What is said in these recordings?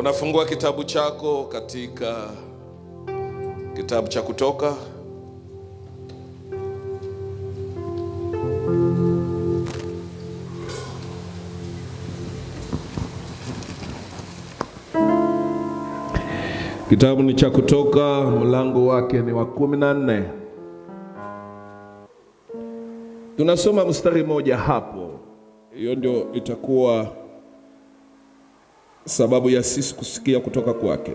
Unafungua kitabu chako katika kitabu cha Kutoka Kitabu ni cha Kutoka, mlango wake ni wa kumi na nne. Tunasoma mstari mmoja hapo, hiyo ndio itakuwa sababu ya sisi kusikia kutoka kwake.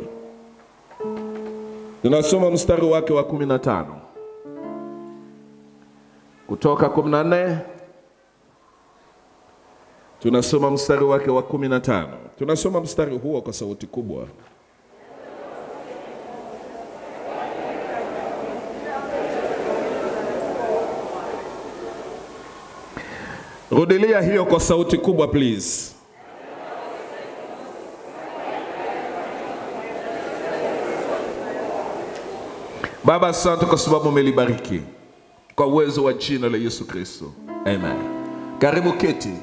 Tunasoma mstari wake wa kumi na tano Kutoka kumi na nne tunasoma mstari wake wa kumi na tano Tunasoma mstari huo kwa sauti kubwa. Rudilia hiyo kwa sauti kubwa please. Baba, asante kwa sababu umelibariki kwa uwezo wa jina la Yesu Kristo, amen. Karibu keti.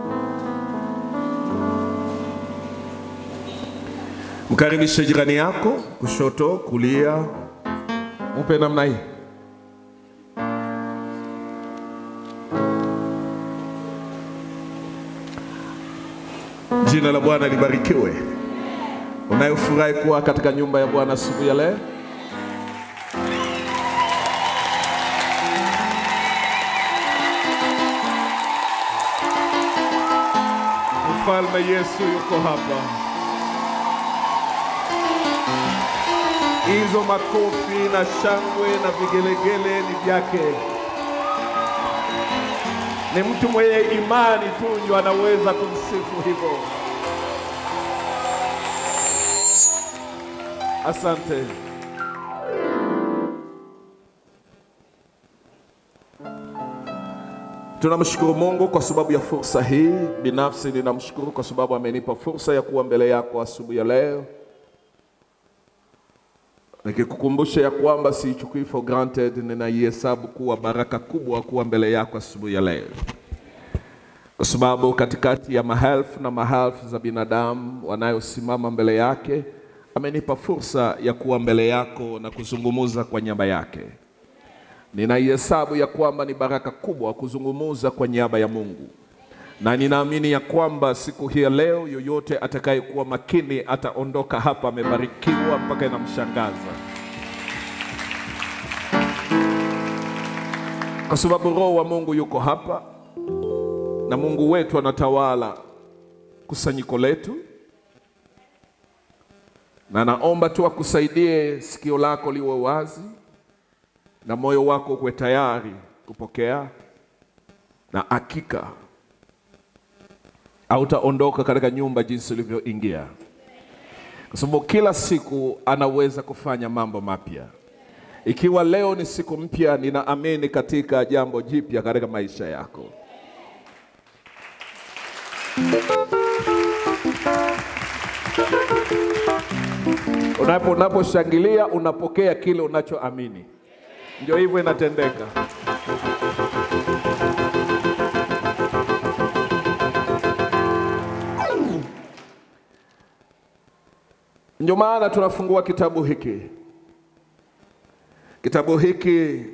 Mkaribishe jirani yako kushoto, kulia, upe namna hii. Jina la Bwana libarikiwe. Unayofurahi kuwa katika nyumba ya Bwana asubuhi ya leo, Mfalme Yesu yuko hapa. Hizo makofi na shangwe na vigelegele ni vyake. Ni mtu mwenye imani tu ndio anaweza kumsifu hivyo. Asante. Tunamshukuru Mungu kwa sababu ya fursa hii. Binafsi ninamshukuru kwa sababu amenipa fursa ya kuwa mbele yako asubuhi ya leo, nikikukumbusha ya kwamba siichukui for granted, ninaihesabu kuwa baraka kubwa kuwa mbele yako asubuhi ya leo, kwa sababu katikati ya maelfu na maelfu za binadamu wanayosimama mbele yake, amenipa fursa ya kuwa mbele yako na kuzungumuza kwa niaba yake. Ninaihesabu ya kwamba ni baraka kubwa kuzungumuza kwa niaba ya Mungu, na ninaamini ya kwamba siku hii ya leo, yoyote atakayekuwa makini ataondoka hapa amebarikiwa mpaka inamshangaza, kwa sababu Roho wa Mungu yuko hapa na Mungu wetu anatawala kusanyiko letu, na naomba tu akusaidie sikio lako liwe wazi na moyo wako uwe tayari kupokea, na hakika hautaondoka katika nyumba jinsi ulivyoingia, kwa sababu kila siku anaweza kufanya mambo mapya. Ikiwa leo ni siku mpya, ninaamini katika jambo jipya katika maisha yako. Unapo unaposhangilia unapokea kile unachoamini. Ndio hivyo inatendeka. Ndio maana tunafungua kitabu hiki. Kitabu hiki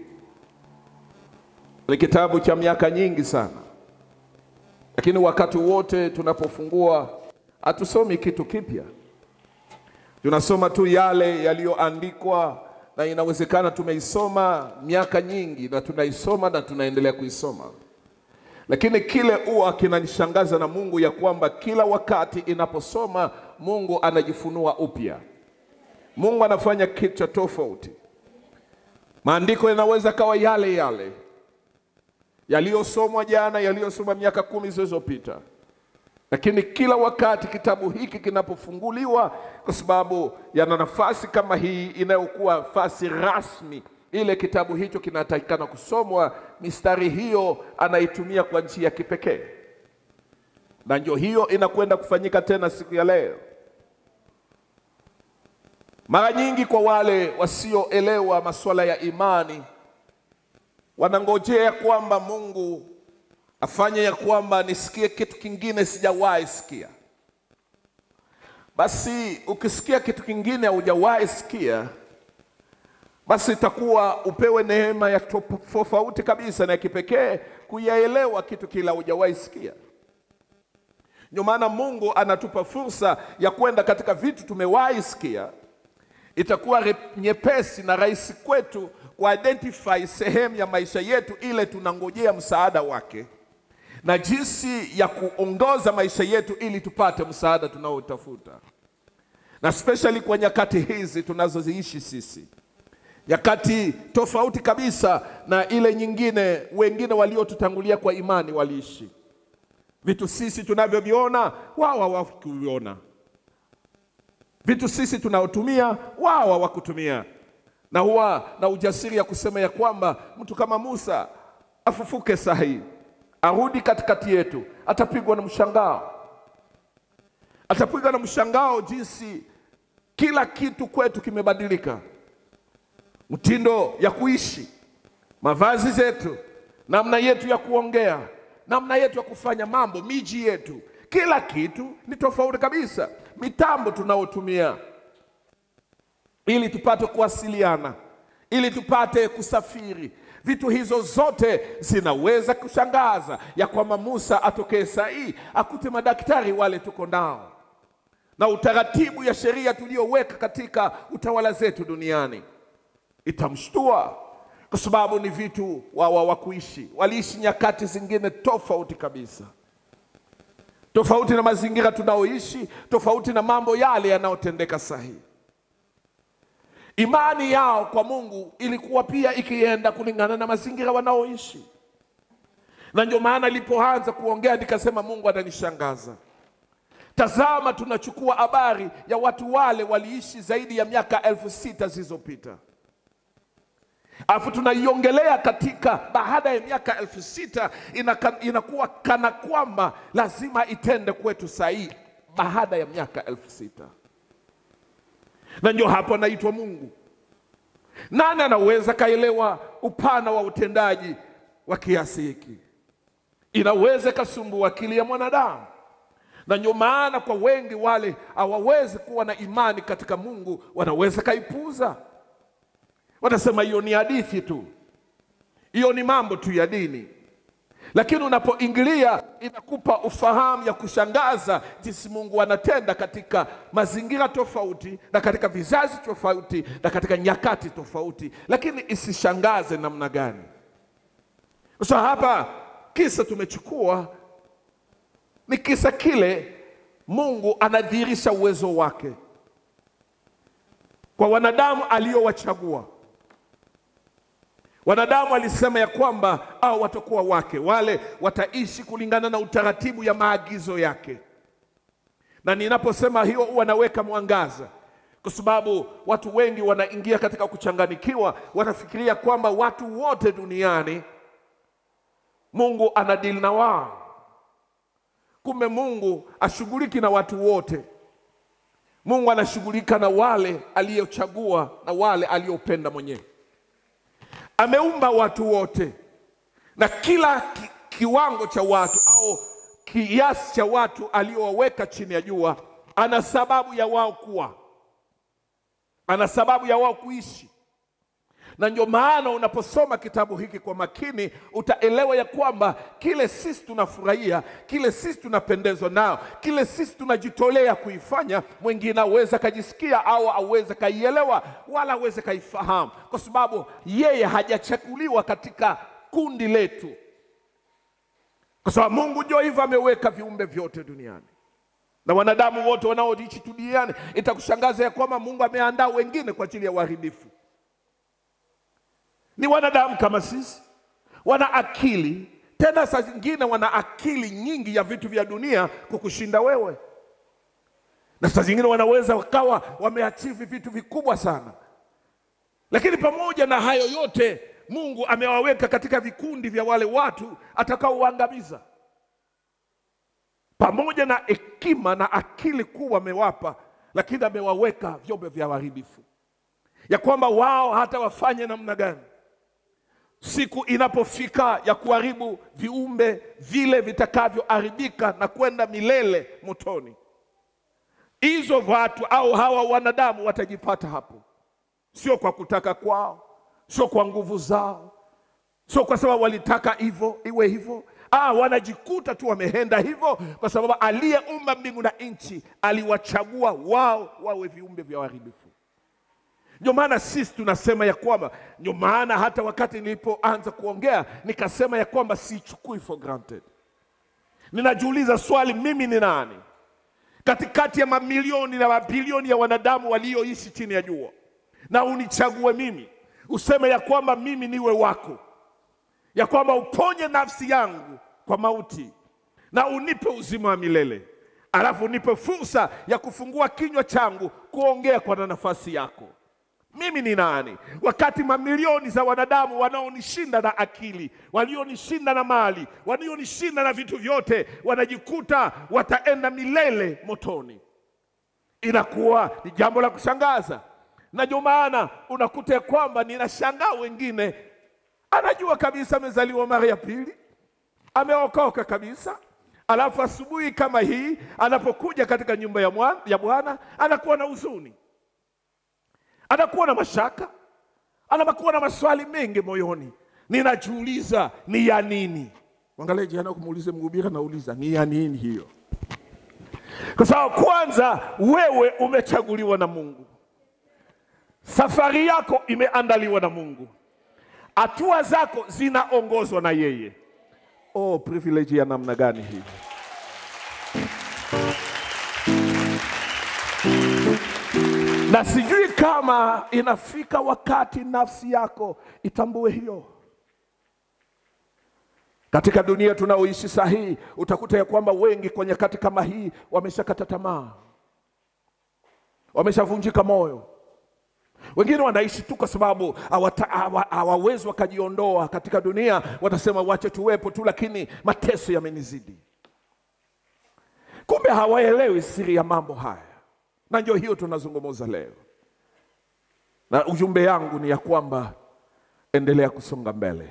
ni kitabu cha miaka nyingi sana, lakini wakati wote tunapofungua hatusomi kitu kipya, tunasoma tu yale yaliyoandikwa na inawezekana tumeisoma miaka nyingi na tunaisoma na tunaendelea kuisoma, lakini kile huwa kinanishangaza na Mungu ya kwamba kila wakati inaposoma Mungu anajifunua upya. Mungu anafanya kitu cha tofauti. Maandiko yanaweza kawa yale yale yaliyosomwa jana, yaliyosoma miaka kumi zilizopita, lakini kila wakati kitabu hiki kinapofunguliwa, kwa sababu yana nafasi kama hii inayokuwa nafasi rasmi, ile kitabu hicho kinatakikana kusomwa, mistari hiyo anaitumia kwa njia ya kipekee, na ndio hiyo inakwenda kufanyika tena siku ya leo. Mara nyingi kwa wale wasioelewa masuala ya imani, wanangojea kwamba Mungu afanye ya kwamba nisikie kitu kingine sijawahi sikia. basi ukisikia kitu kingine haujawahi sikia, basi itakuwa upewe neema ya tofauti kabisa na ya kipekee kuyaelewa kitu kila hujawahi sikia. Ndio maana Mungu anatupa fursa ya kwenda katika vitu tumewahi sikia. Itakuwa nyepesi na rahisi kwetu kuidentify sehemu ya maisha yetu ile tunangojea msaada wake na jinsi ya kuongoza maisha yetu ili tupate msaada tunaotafuta, na especially kwa nyakati hizi tunazoziishi sisi, nyakati tofauti kabisa na ile nyingine wengine waliotutangulia kwa imani waliishi. Vitu sisi tunavyoviona wao hawakuviona, vitu sisi tunaotumia wao hawakutumia, na huwa na ujasiri ya kusema ya kwamba mtu kama Musa afufuke sahihi arudi katikati yetu, atapigwa na mshangao, atapigwa na mshangao jinsi kila kitu kwetu kimebadilika, mtindo ya kuishi, mavazi zetu, namna yetu ya kuongea, namna yetu ya kufanya mambo, miji yetu, kila kitu ni tofauti kabisa. Mitambo tunaotumia ili tupate kuwasiliana, ili tupate kusafiri vitu hizo zote zinaweza kushangaza ya kwamba Musa atokee saa hii akute madaktari wale tuko nao na utaratibu ya sheria tuliyoweka katika utawala zetu duniani itamshtua, kwa sababu ni vitu wawa wa kuishi, waliishi nyakati zingine tofauti kabisa, tofauti na mazingira tunaoishi, tofauti na mambo yale yanayotendeka saa hii. Imani yao kwa Mungu ilikuwa pia ikienda kulingana na mazingira wanaoishi, na ndio maana nilipoanza kuongea nikasema Mungu atanishangaza. Tazama, tunachukua habari ya watu wale waliishi zaidi ya miaka elfu sita zilizopita, alafu tunaiongelea katika baada ya miaka elfu sita inaka, inakuwa kana kwamba lazima itende kwetu saa hii baada ya miaka elfu sita na ndio hapo anaitwa Mungu. Nani anaweza kaelewa upana wa utendaji wa kiasi hiki? Inaweza ikasumbua akili ya mwanadamu, na ndio maana kwa wengi wale hawawezi kuwa na imani katika Mungu, wanaweza kaipuza, wanasema hiyo ni hadithi tu, hiyo ni mambo tu ya dini lakini unapoingilia inakupa ufahamu ya kushangaza jinsi Mungu anatenda katika mazingira tofauti na katika vizazi tofauti na katika nyakati tofauti, lakini isishangaze namna gani? Sasa hapa kisa tumechukua ni kisa kile Mungu anadhihirisha uwezo wake kwa wanadamu aliowachagua. Wanadamu alisema ya kwamba au watakuwa wake, wale wataishi kulingana na utaratibu ya maagizo yake. Na ninaposema hiyo huwa naweka mwangaza, kwa sababu watu wengi wanaingia katika kuchanganikiwa, wanafikiria kwamba watu wote duniani Mungu anadili na wao. Kumbe Mungu ashughuliki na watu wote. Mungu anashughulika na wale aliyochagua na wale aliyopenda mwenyewe. Ameumba watu wote na kila ki, kiwango cha watu au kiasi cha watu aliyowaweka chini ya jua, ana sababu ya wao kuwa, ana sababu ya wao kuishi. Na ndio maana unaposoma kitabu hiki kwa makini, utaelewa ya kwamba kile sisi tunafurahia, kile sisi tunapendezwa nao, kile sisi tunajitolea kuifanya, mwingine aweze kajisikia au aweze kaielewa wala aweze kaifahamu, kwa sababu yeye hajachaguliwa katika kundi letu, kwa sababu Mungu ndio hivyo ameweka viumbe vyote duniani na wanadamu wote wanaoishi duniani. Itakushangaza ya kwamba Mungu ameandaa wengine kwa ajili ya uharibifu ni wanadamu kama sisi, wana akili tena, saa zingine wana akili nyingi ya vitu vya dunia kukushinda wewe, na saa zingine wanaweza wakawa wameachivi vitu vikubwa sana. Lakini pamoja na hayo yote, Mungu amewaweka katika vikundi vya wale watu atakaowaangamiza. Pamoja na hekima na akili kubwa amewapa, lakini amewaweka vyombo vya uharibifu, ya kwamba wao hata wafanye namna gani siku inapofika ya kuharibu viumbe vile vitakavyoharibika na kwenda milele motoni, hizo watu au hawa wanadamu watajipata hapo, sio kwa kutaka kwao, sio kwa nguvu zao, sio kwa sababu walitaka hivyo iwe hivyo. Ah, wanajikuta tu wameenda hivyo kwa sababu aliyeumba mbingu na nchi aliwachagua wao wawe viumbe vya uharibifu. Ndio maana sisi tunasema ya kwamba, ndio maana hata wakati nilipoanza kuongea nikasema ya kwamba sichukui for granted. Ninajiuliza swali, mimi ni nani katikati ya mamilioni na mabilioni ya wanadamu walioishi chini ya jua, na unichague mimi, useme ya kwamba mimi niwe wako, ya kwamba uponye nafsi yangu kwa mauti na unipe uzima wa milele, alafu unipe fursa ya kufungua kinywa changu kuongea kwa nafasi yako. Mimi ni nani wakati mamilioni za wanadamu wanaonishinda na akili, walionishinda na mali, walionishinda na vitu vyote, wanajikuta wataenda milele motoni. Inakuwa ni jambo la kushangaza, na ndio maana unakuta ya kwamba ninashangaa wengine, anajua kabisa amezaliwa mara ya pili, ameokoka kabisa, alafu asubuhi kama hii anapokuja katika nyumba ya mwa- ya Bwana anakuwa na huzuni anakuwa na mashaka, anakuwa na maswali mengi moyoni. Ninajiuliza ni ya nini? Angalia jana kumuulize mhubiri, anauliza ni ya nini hiyo? Kwa sababu kwanza, wewe umechaguliwa na Mungu, safari yako imeandaliwa na Mungu, hatua zako zinaongozwa na yeye. Oh, privilege ya namna gani hii! na sijui kama inafika wakati nafsi yako itambue hiyo. Katika dunia tunaoishi saa hii, utakuta ya kwamba wengi kwa nyakati kama hii wameshakata tamaa, wameshavunjika moyo. Wengine wanaishi tu kwa sababu hawata- hawa- hawawezi wakajiondoa katika dunia, watasema wache tuwepo tu, lakini mateso yamenizidi. Kumbe hawaelewi siri ya mambo haya na ndio hiyo tunazungumza leo, na ujumbe yangu ni ya kwamba endelea kusonga mbele.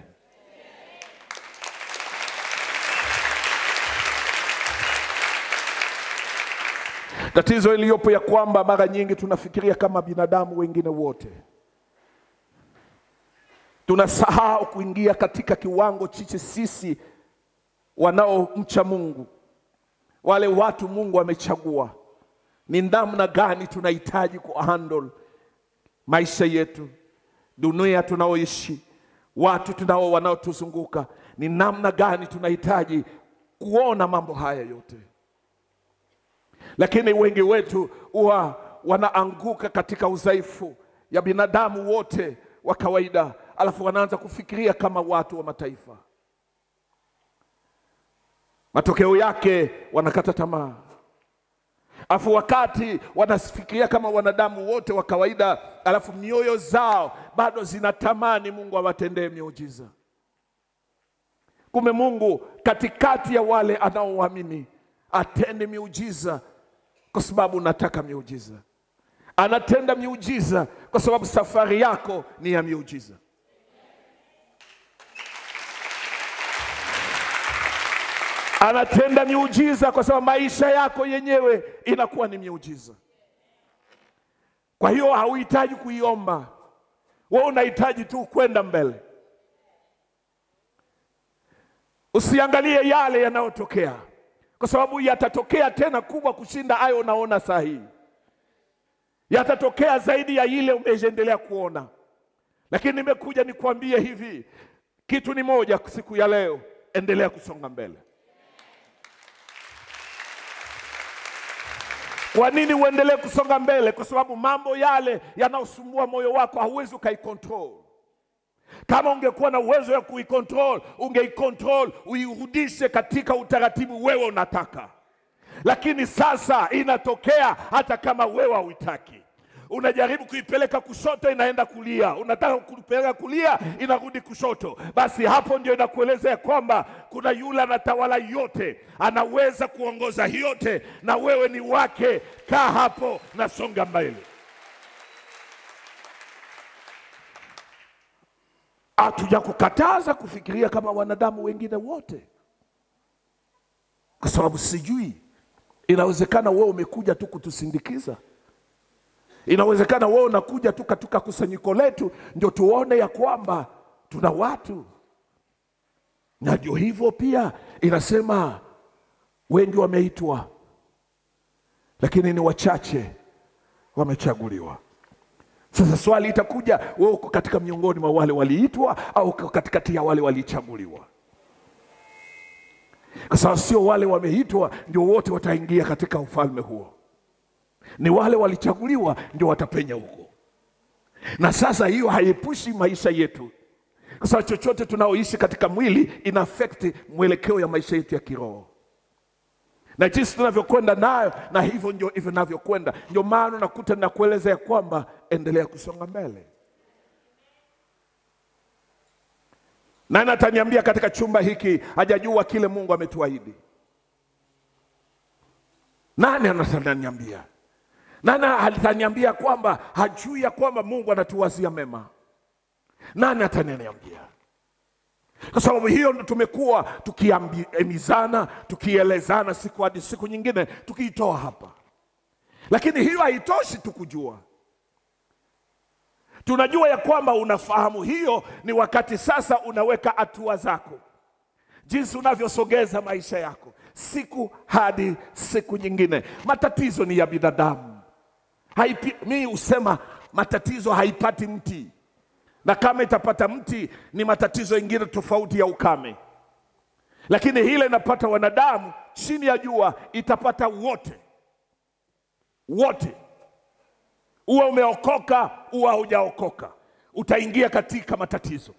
Tatizo iliyopo ya kwamba mara nyingi tunafikiria kama binadamu wengine wote, tunasahau kuingia katika kiwango chiche sisi wanaomcha Mungu, wale watu Mungu amechagua ni namna gani tunahitaji kuhandle maisha yetu, dunia tunaoishi, watu tunao wanaotuzunguka, ni namna gani tunahitaji kuona mambo haya yote. Lakini wengi wetu huwa wanaanguka katika udhaifu ya binadamu wote wa kawaida, alafu wanaanza kufikiria kama watu wa mataifa. Matokeo yake wanakata tamaa Alafu wakati wanafikiria kama wanadamu wote wa kawaida, alafu mioyo zao bado zinatamani Mungu awatendee miujiza. Kumbe Mungu katikati ya wale anaoamini atende miujiza kwa sababu nataka miujiza. Anatenda miujiza kwa sababu safari yako ni ya miujiza. Anatenda miujiza kwa sababu maisha yako yenyewe inakuwa ni miujiza. Kwa hiyo hauhitaji kuiomba, wewe unahitaji tu kwenda mbele. Usiangalie yale yanayotokea, kwa sababu yatatokea tena kubwa kushinda hayo unaona saa hii, yatatokea zaidi ya ile umeendelea kuona. Lakini nimekuja nikwambie hivi, kitu ni moja siku ya leo, endelea kusonga mbele. Kwa nini uendelee kusonga mbele? Kwa sababu mambo yale yanayosumbua moyo wako hauwezi ukaikontrol. Kama ungekuwa na uwezo wa kuikontrol, ungeikontrol uirudishe katika utaratibu wewe unataka, lakini sasa inatokea hata kama wewe hauitaki. Unajaribu kuipeleka kushoto, inaenda kulia. Unataka kuipeleka kulia, inarudi kushoto. Basi hapo ndio inakueleza ya kwamba kuna yule anatawala yote, anaweza kuongoza yote, na wewe ni wake. Kaa hapo na songa mbele. Hatuja kukataza kufikiria kama wanadamu wengine wote, kwa sababu sijui Inawezekana wewe umekuja tu kutusindikiza. Inawezekana wewe unakuja tu katika kusanyiko letu ndio tuone ya kwamba tuna watu, na ndio hivyo pia inasema wengi wameitwa, lakini ni wachache wamechaguliwa. Sasa swali itakuja, wewe uko katika miongoni mwa wale waliitwa au uko katikati ya wale walichaguliwa? Kwa sababu sio wale wameitwa ndio wote wataingia katika ufalme huo, ni wale walichaguliwa ndio watapenya huko. Na sasa hiyo haiepushi maisha yetu, kwa sababu chochote tunaoishi katika mwili ina affect mwelekeo ya maisha yetu ya kiroho na jinsi tunavyokwenda nayo, na hivyo ndio hivyo navyokwenda. Ndio maana unakuta nakueleza ya kwamba endelea kusonga mbele. Nani ataniambia katika chumba hiki hajajua kile Mungu ametuahidi? Nani anataniambia? Nani ataniambia kwamba hajui ya kwamba Mungu anatuwazia mema? Nani ataniambia? Kwa sababu hiyo ndo tumekuwa tukiambizana, tukielezana siku hadi siku nyingine, tukiitoa hapa, lakini hiyo haitoshi tu kujua. Tunajua ya kwamba unafahamu hiyo, ni wakati sasa unaweka hatua zako, jinsi unavyosogeza maisha yako siku hadi siku nyingine. Matatizo ni ya binadamu, haipi, mi husema matatizo haipati mti na kama itapata mti ni matatizo ingine tofauti ya ukame, lakini hile inapata wanadamu chini ya jua itapata wote wote, uwe umeokoka uwe hujaokoka, utaingia katika matatizo.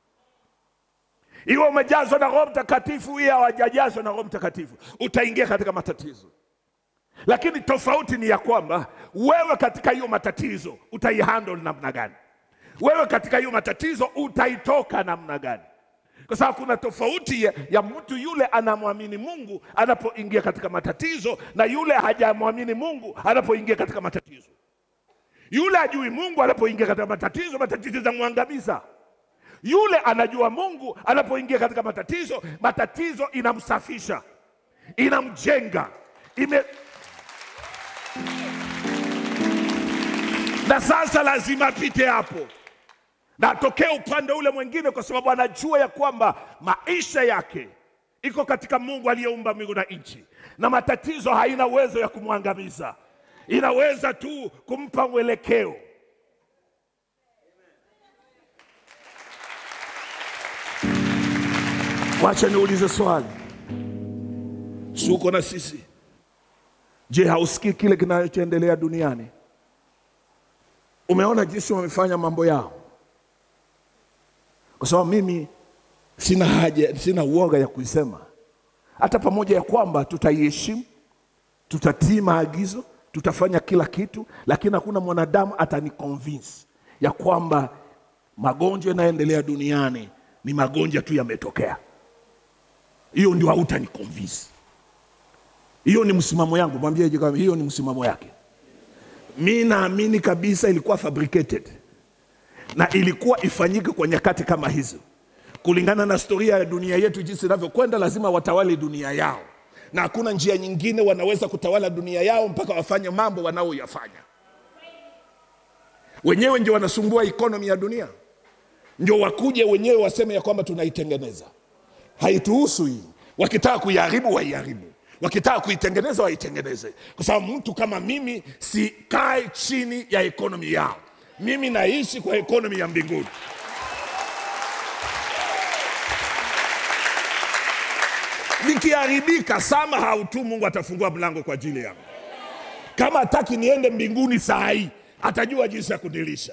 Iwe umejazwa na Roho Mtakatifu iwe hawajajazwa na Roho Mtakatifu, utaingia katika matatizo. Lakini tofauti ni ya kwamba wewe katika hiyo matatizo utaihandle namna gani? wewe katika hiyo matatizo utaitoka namna gani? Kwa sababu kuna tofauti ya, ya mtu yule anamwamini Mungu anapoingia katika matatizo na yule hajamwamini Mungu anapoingia katika matatizo. Yule ajui Mungu anapoingia katika matatizo, matatizo zamwangamiza. Yule anajua Mungu anapoingia katika matatizo, matatizo inamsafisha, inamjenga, ime na sasa lazima apite hapo na atokee upande ule mwingine, kwa sababu anajua ya kwamba maisha yake iko katika Mungu aliyeumba mbingu na nchi, na matatizo haina uwezo ya kumwangamiza, inaweza tu kumpa mwelekeo. Wacha niulize swali, si uko na sisi? Je, hausikii kile kinachoendelea duniani? Umeona jinsi wamefanya mambo yao kwa sababu mimi sina haja, sina uoga ya kuisema, hata pamoja ya kwamba tutaiheshimu, tutatii maagizo, tutafanya kila kitu, lakini hakuna mwanadamu ataniconvince ya kwamba magonjwa yanayoendelea duniani ni magonjwa tu yametokea. Hiyo ndio hautaniconvince. Hiyo ni msimamo yangu, mwambie hiyo ni msimamo yake. Mi naamini kabisa ilikuwa fabricated na ilikuwa ifanyike kwa nyakati kama hizo, kulingana na historia ya dunia yetu jinsi inavyokwenda. Lazima watawale dunia yao, na hakuna njia nyingine wanaweza kutawala dunia yao mpaka wafanye mambo wanaoyafanya wenyewe. Ndio wanasumbua ikonomi ya dunia, ndio wakuje wenyewe waseme ya kwamba tunaitengeneza. Haituhusu hii. Wakitaka kuiharibu waiharibu, wakitaka kuitengeneza waitengeneze, kwa sababu mtu kama mimi sikae chini ya ikonomi yao. Mimi naishi kwa ekonomi ya mbinguni. Nikiharibika somehow tu, Mungu atafungua mlango kwa ajili yangu. Kama hataki niende mbinguni saa hii, atajua jinsi ya kunilisha.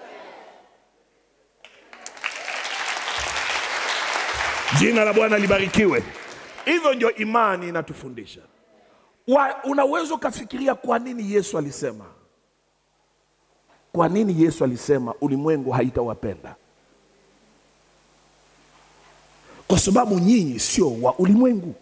Jina la Bwana libarikiwe. Hivyo ndio imani inatufundisha. Unaweza ukafikiria kwa nini Yesu alisema kwa nini Yesu alisema ulimwengu haitawapenda? Kwa sababu nyinyi sio wa ulimwengu.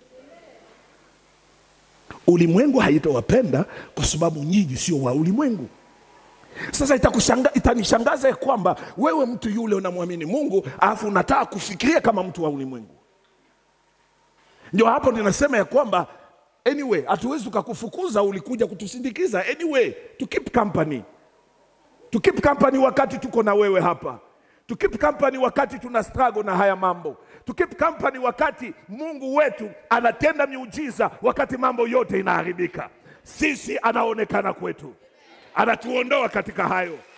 Ulimwengu haitawapenda kwa sababu nyinyi sio wa ulimwengu. Sasa itakushanga, itanishangaza ya kwamba wewe mtu yule unamwamini Mungu alafu unataka kufikiria kama mtu wa ulimwengu. Ndio hapo ninasema ya kwamba anyway hatuwezi tukakufukuza ulikuja kutusindikiza anyway to keep company to keep company wakati tuko na wewe hapa to keep company wakati tuna struggle na haya mambo to keep company wakati mungu wetu anatenda miujiza wakati mambo yote inaharibika sisi anaonekana kwetu anatuondoa katika hayo